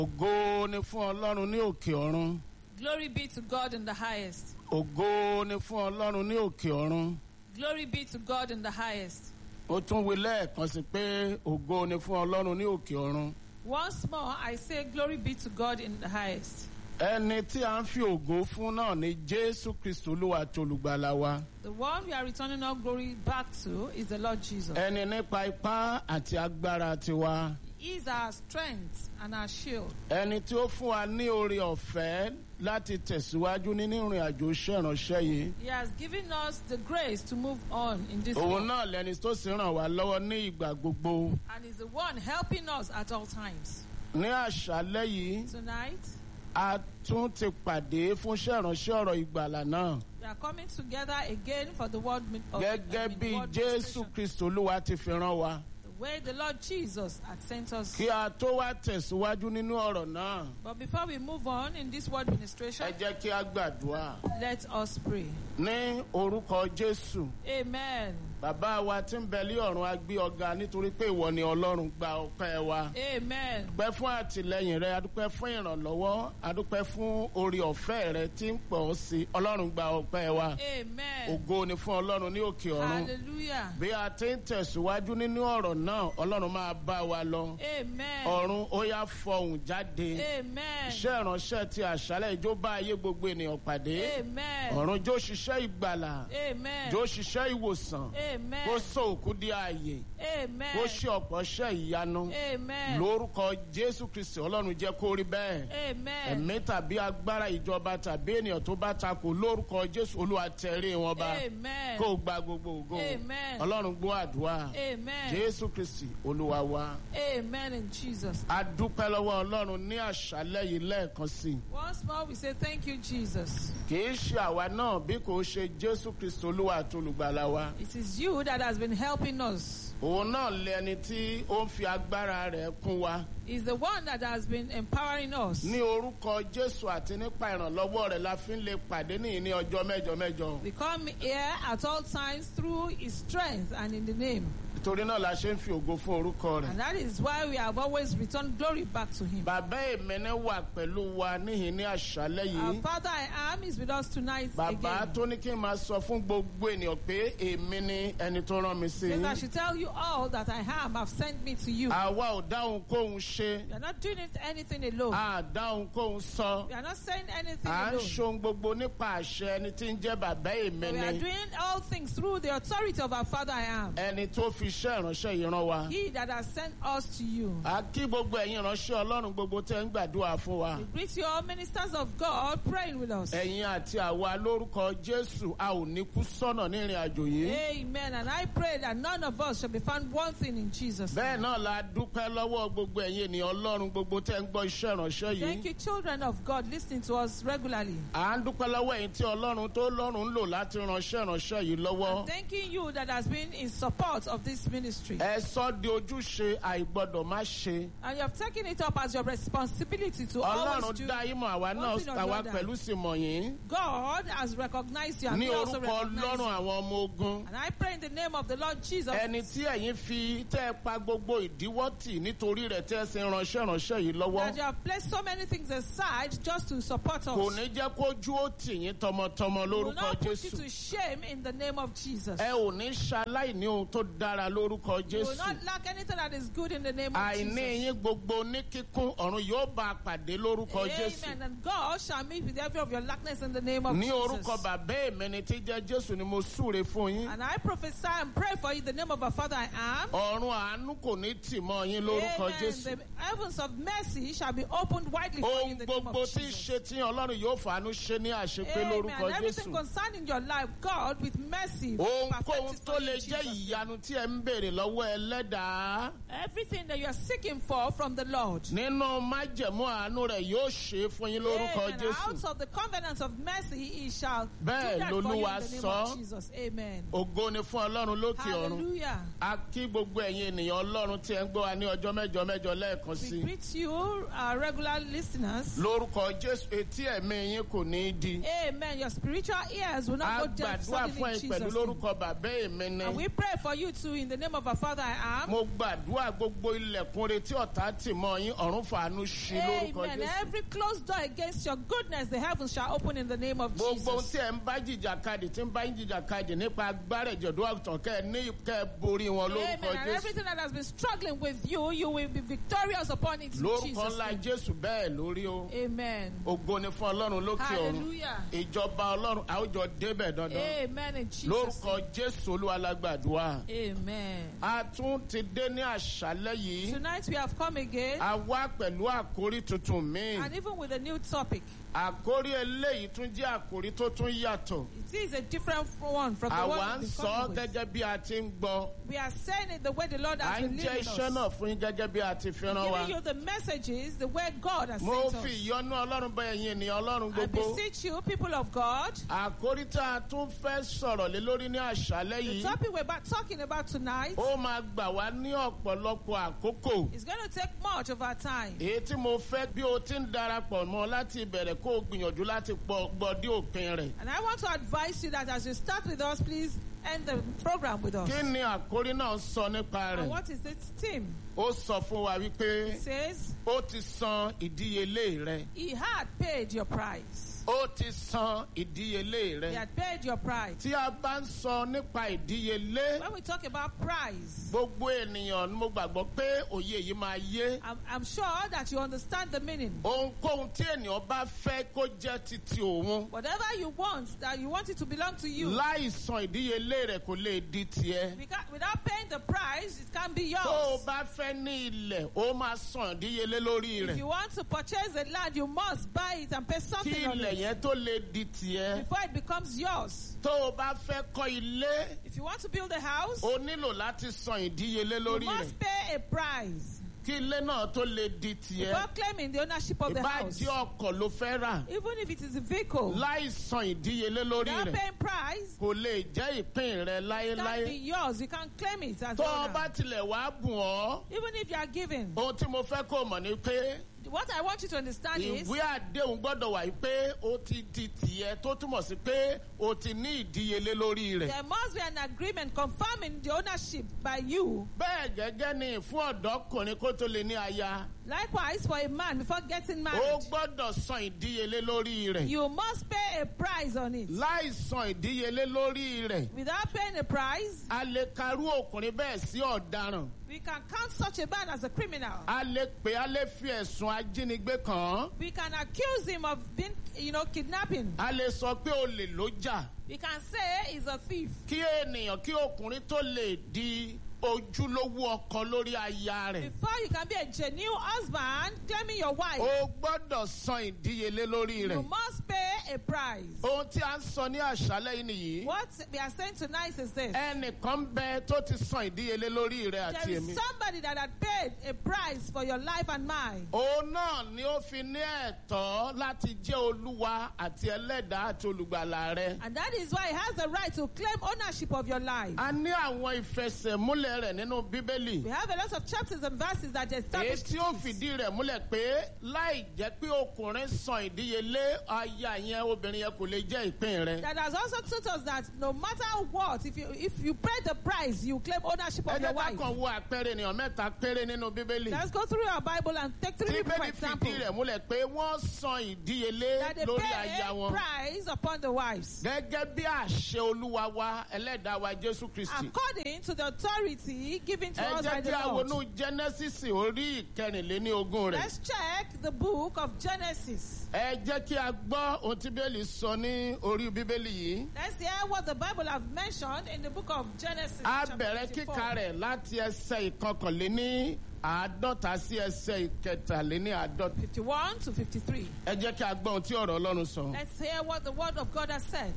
ògo ni fún ọlọ́run ní òkè ọ̀run Glory be to God in the highest. ògo ni fún ọlọ́run ní òkè ọ̀run Glory be to God in the highest. ó tún wí lẹ́ẹ̀kan sí pé ògo ni fún ọlọ́run ní òkè ọ̀run Once more, I say, Glory be to God in the highest. ẹni tí a ń fi ògo fún náà ni jésù kristu olúwa àti olùgbàlà wa The one we are returning all glory back to is the Lord Jesus. ẹni nípa ipá àti agbára tiwa He is our strength and our shield. ẹni tí ó fún wa ní oore ọ̀fẹ́ láti tẹ̀síwájú nínú ìrìn àjò iṣẹ́ ìránṣẹ́ yìí He has given us the grace to move on in this òun world náà lẹni tó sì ràn wá lọ́wọ́ ní ìgbà gbogbo and is the one helping us at all times. ní àṣálẹ́ yìí Tonight, a tún ti pàdé fún iṣẹ́ ìránṣẹ́ ọ̀rọ̀ ìgbàlà náà we are coming together again for the word min- of gẹ́gẹ́ I mean, bí word jésù ministration. kristu olúwa ti fi rán wa the way the Lord Jesus had sent us. kí a tó wá tẹ̀síwájú nínú ọ̀rọ̀ náà But before we move on in this word ministration, ẹ jẹ́ kí a gbàdúrà let us pray. ní orúkọ jésù Amen. bàbá wa tí ń bẹ lé ọ̀run a gbé ọ̀gá nítorí pé ìwọ ni ọlọ́run gba ọpẹ́ wa Amen. adúpẹ́ fún àtìlẹyìn rẹ adúpẹ́ fún ìrànlọ́wọ́ adúpẹ́ fún orí ọ̀fẹ́ rẹ tí ń pọ̀ sí ọlọ́run gba ọpẹ́ wa Amen. ògo ni fún ọlọ́run ní òkè ọ̀run Hallelujah. bí a ti ń tẹ̀síwájú nínú ọ̀rọ̀ náà ọlọ́run máa bá wa lọ Amen. ọ̀run ó yá fọhùn jáde Amen. iṣẹ́ ìránṣẹ́ ti àṣálẹ̀ ìjó bá ayé gbogbo ènìyàn pàdé Amen. ọ̀run jó ṣiṣẹ́ ìgbàlà Amen. jó ṣiṣẹ́ ìwòsàn Amen. kó sọ òkú di ààyè Amen. kó ṣe ọ̀pọ̀ ṣẹ́ ìyanu Amen. lórúkọ jésù kristi ọlọ́run jẹ́ kó rí bẹ́ẹ̀ Amen. ẹ̀mí tàbí agbára ìjọba tàbí ènìyàn tó bá takò lórúkọ jésù olúwa tẹ̀rí wọn bá Amen. kó o gba gbogbo ògo Amen. ọlọ́run gbọ́ àdúrà Amen. jésù kristi olúwa wa Amen in Jesus. a dúpẹ́ lọ́wọ́ ọlọ́run ní àṣálẹ́ yìí lẹ́ẹ̀kan sí i Once more, we say thank you, Jesus. kì í ṣe àwa náà bí kò ṣe jésù kristi olúwa àti olùgbàlà wa It is you that has been helping us. òun náà lẹni tí ó ń fi agbára rẹ̀ kún wa Is the one that has been empowering us. ní orúkọ jésù àti nípa ìrànlọ́wọ́ rẹ̀ la fi ń lè pàdé nìyí ní ọjọ́ mẹ́jọ mẹ́jọ We come here at all times through His strength and in the name. nítorí náà la ṣe ń fi ògo fún orúkọ rẹ̀ And that is why we have always returned glory back to Him. bàbá èmẹ́nẹ́ wà pẹ̀lú wa níhìn ní àṣálẹ́ Our yìí Father I am is with us tonight bàbá again. tó ní kí n máa sọ fún gbogbo ènìyàn pé èmi ni ẹni tó rán mi sí Says I yín should tell you all that I am have sent me to you. àwa ò dáhùn kóhun ṣe We are not doing it anything alone. a dáhùn kóhun sọ We are not saying anything à ń alone. ṣohun gbogbo nípa àṣẹ ẹni tí ń jẹ́ bàbá But we are èmi ni doing all things through the authority of our Father I am. ẹni tó fi iṣẹ́ ìránṣẹ́ yìí rán wa. He that has sent us to you. a kí gbogbo ẹ̀yin ìránṣẹ́ ọlọ́run gbogbo tẹ́ ń gbàdúrà fún wa. We greet you all ministers of God praying with us. ẹ̀yin àti àwa lórúkọ jésù a ò ní kú sọ́nà ní ìrìn àjò yìí. Amen. And I pray that none of us shall be found wanting in Jesus. bẹ́ẹ̀ name. náà la dúpẹ́ lọ́wọ́ gbogbo ẹ̀yin ènìyàn ọlọ́run gbogbo tẹ́ ń gbọ́ iṣẹ́ ìránṣẹ́ Thank yìí. you, children of God, listening to us regularly. à ń dúpẹ́ lọ́wọ́ ẹ̀yin tí ọlọ́run tó lọ́run ń lò láti ránṣẹ́ ìránṣẹ́ yìí lọ́wọ́. Thanking you that has been in support of this ministry. ẹ sọ di ojúṣe àìgbọ́dọ̀ má ṣe. And you have taken it up as your responsibility to always ọlọ́run do. dá yín mọ̀ àwa náà one thing or the àwa other. pẹ̀lú sì mọ̀ yín. God has recognized you and ní we also orúkọ recognize ọlọ́run you. àwọn ọmọ ogun. And I pray in the name of the Lord Jesus. ẹni tí ẹ̀yin fi tẹ́ ẹ pa gbogbo ìdíwọ́ tì nítorí rẹ̀ tẹ́ ẹ sì ń ránṣẹ́ ránṣẹ́ yìí lọ́wọ́ that you have placed so many things aside just to support us. kò ní jẹ́ kójú ó tì yín tọmọtọmọ We will lórúkọ not put you jésù to shame in the name of Jesus. ẹ ò ní ṣaláìní ohun tó dára lórúkọ You will jésù not lack anything that is good in the name of àìní Jesus. yín gbogbo ní kíkún ọ̀run yóò bá a pàdé lórúkọ jésù Amen. And God shall meet with every of your lackness in the name of ní Jesus. orúkọ bàbá èmi ni tí jẹ́ jésù ni mo súre fún yín And I prophesy and pray for you in the name of our Father I am. ọ̀run àánú kò ní tì mọ́ yín lórúkọ Amen. jésù The heavens of mercy shall be opened widely for you ohun in the name gbogbo of tí ń Jesus. ṣe tí ọlọ́run yóò fàánú ṣe ní àṣepé Amen. lórúkọ Everything jésù. concerning your life, God with mercy. will perfect ohunkóhun it tó for you lè in jẹ́ Jesus' name. ìyanu tí ẹ ń béèrè lọ́wọ́ ẹlẹ́dàá Everything that you are seeking for from the Lord. nínú májẹ̀mú àánú rẹ̀ yóò ṣe é fún yín lórúkọ Amen. Out jésù of the covenant of mercy, he shall Bẹ́ẹ̀ do that for you in lolúwa the name sọ. of Jesus. Amen. ògo ni fún ọlọ́run lókè ọ̀run Hallelujah. a kí gbogbo ẹ̀yin ènìyàn ọlọ́run tí ẹ ń gbọ́ wa ní ọjọ́ mẹ́jọ mẹ́jọ lẹ́ẹ̀kan sí We i greet you, our regular listeners. lórúkọ jésù etí ẹ̀mí yín kò ní í di Amen. Your spiritual ears will a not go deaf gbàdúrà suddenly fún in ẹ̀yin pẹ̀lú Jesus' name. lórúkọ bàbá èmi ni And we pray for you too in the the name of our Father I am. mo gbàdúrà gbogbo ilẹ̀kùn retí ọ̀tá tì mọ́ yín ọ̀run fàánú ṣí lórúkọ Amen. jésù. Every closed door against your goodness, the heavens shall open in the name of gbogbo ohun Jesus. tí ẹ ń bá jìjàkadì tí ń bá ń jìjàkadì nípa agbára ìjọ̀dún àgùntàn kẹ́ ẹ ní kẹ́ ẹ borí wọn Amen. lórúkọ And jésù. everything that has been struggling with you, you will be victorious upon it in lórúkọ Jesus' ńlá name. jésù bẹ́ẹ̀ lórí o. Amen. ògo ni fún ọlọ́run lókè ọ̀run Hallelujah. ìjọba ọlọ́run àwùjọ débẹ̀ dandan Amen in Jesus' lórúkọ name. jésù olúwalágbàdúrà. Amen. a tún ti dé ní àṣálẹ́ yìí Tonight we have come again a wá pẹ̀lú àkórí tuntun míì and even with a new topic. àkórí eléyìí tún jẹ́ àkórí tó tún yàtọ̀ It is a different one from the one àwa ń we've sọ been ọ́ coming with. gẹ́gẹ́ bí a ti ń gbọ́ We are saying it the way the Lord à has ń been jẹ́ leading iṣẹ́ us. náà fún yín gẹ́gẹ́ bí a ti fi rán wa Giving you the messages the way God has mo sent fi us. ìyọ́nú ọlọ́run bá ẹ̀yin ènìyàn ọlọ́run I gbogbo beseech you, people of God, àkórí tá a tún fẹ́ sọ̀rọ̀ lé lórí ní àṣálẹ́ the yìí topic we're about talking about tonight ó máa gbà wá ní ọ̀pọ̀lọpọ̀ àkókò. is going to take much of our time. èyí tí mo fẹ́ bí o ti ń darapọ̀ mọ́ láti ìbẹ̀rẹ̀ kó o gbìyànjú láti pọ̀ gbọ́ dé òpin rẹ̀. And I want to advise you that as you start with us, please end the program with us. kí ni àkórí náà sọ nípa And rẹ̀? what is its theme? ó sọ fún wa wípé It says, ó ti san ìdíyelé rẹ̀. He had paid your price. ó ti san ìdíyelé He rẹ̀. had paid your price. tí a bá ń sọ nípa ìdíyelé When we talk about price, gbogbo ènìyàn ni mo gbàgbọ́ pé òye yìí máa yé. I'm, I'm sure that you understand the meaning. ohunkóhun tí ènìyàn bá fẹ́ kó jẹ́ titi òun Whatever you want, that you want it to belong to you. láì san ìdíyelé rẹ̀ kò lè di tiẹ̀. We can't- Without paying the price, it can be tó o yours. bá fẹ́ ní ilẹ̀ ó máa san ìdíyelé lórí If rẹ̀ you want to purchase a land, you must buy it and pay kí something on ilẹ̀ it yẹn tó lè di tiẹ̀. before it becomes yours. tó o bá fẹ́ kọ́ ilé If you want to build a house, o nílò láti san ìdíyelé you lórí rẹ̀ must pay a price kí ilé náà tó lè di tiẹ̀. before claiming the ownership of the ìbá house. jẹ́ ọkọ̀ ló fẹ́ rà Even if it is a vehicle, láì san ìdíyelé lórí without rẹ̀ paying price, kò lè jẹ́ ìpín rẹ̀ it can be láéláé. yours. You can claim it as tó the o owner. bá tilẹ̀ wá bùn ọ́ Even if you are given. ohun tí mo fẹ́ kó o mọ̀ ni pé What I want you to understand is ìwé àdéhùn gbọ́dọ̀ wà yìí pé ó ti di tìyẹ tó túmọ̀ sí pé o ti ní ìdíyelé lórí rẹ̀. there must be an agreement confirming the ownership by you. bẹ́ẹ̀ gẹ́gẹ́ ni fún ọ̀dọ́kùnrin kó tó lè ní aya Likewise, for a man before getting ó married, gbọ́dọ̀ san ìdíyelé lórí rẹ̀. you must pay a price on it. láì san ìdíyelé lórí rẹ̀ Without paying a price, a lè karú ọkùnrin bẹ́ẹ̀ sí ọ̀daràn. we can count such a man as a criminal. a lè pè a lè fi ẹ̀sùn ajínigbé kàn án. We can accuse him of being, you know, kidnapping. a lè sọ pé olè ló jà. We can say he's a thief. kí ènìyàn kí ọkùnrin tó lè di ojúlówó ọkọ lórí aya rẹ̀. Before you can be a genuine husband, claiming your wife, ó gbọ́dọ̀ san ìdíyelé lórí you rẹ̀. must pay a price. ohun tí a ń sọ ní àṣálẹ́ yìí nìyí. What we are saying tonight is this. ẹnìkan bẹ tó ti san ìdíyelé lórí rẹ̀ àti There èmi. is somebody that had paid a price for your life and mine. òun náà ni ó fi ní ẹ̀tọ́ láti jẹ́ olúwa àti ẹlẹ́dàá àti olùgbàlà rẹ̀. And that is why he has the right to claim ownership of your life. a ní àwọn ìfẹsẹ̀múlẹ̀ rẹ̀ nínú bíbélì. We have a lot of chapters and verses that èyí establish tí ó this. fìdí rẹ̀ múlẹ̀ pé láì jẹ́ pé ọkùnrin san ìdíyelé aya yẹn obìnrin yẹn kò lè jẹ́ ìpín rẹ̀. That has also taught us that no matter what, if you if you pay the price, you claim ownership ẹ of your jẹ́ ká wife. kàn wo àpẹẹrẹ ènìyàn mẹ́ta péré nínú bíbélì. Let's go through our Bible and take three tí people for bíbélì example. fìdí rẹ̀ múlẹ̀ pé wọ́n san ìdíyelé That they lórí pay aya a wọn. price upon the wives. gẹ́gẹ́ bí àṣẹ olúwa wa ẹlẹ́dàá wa jésù kristi. According to the authority given to ẹ us by jẹ́ the kí a Lord. wọnú genesis orí ìkẹrìnléní ogún rẹ̀. Let's check the book of Genesis. ẹ jẹ́ kí a gbọ́ ohun tí bíbélì sọ ní orí bíbélì yìí. Let's hear what the Bible have mentioned in the book of Genesis. a chapter bẹ̀rẹ̀ 54. kíka rẹ̀ láti ẹsẹ̀ ìkọkànléní àádọ́ta sí ẹsẹ̀ ìkẹtàléní àádọ́ta. 51 to 53. ẹ jẹ́ kí a gbọ́ ohun tí ọ̀rọ̀ ọlọ́run sọ. Let's hear what the word of God has said.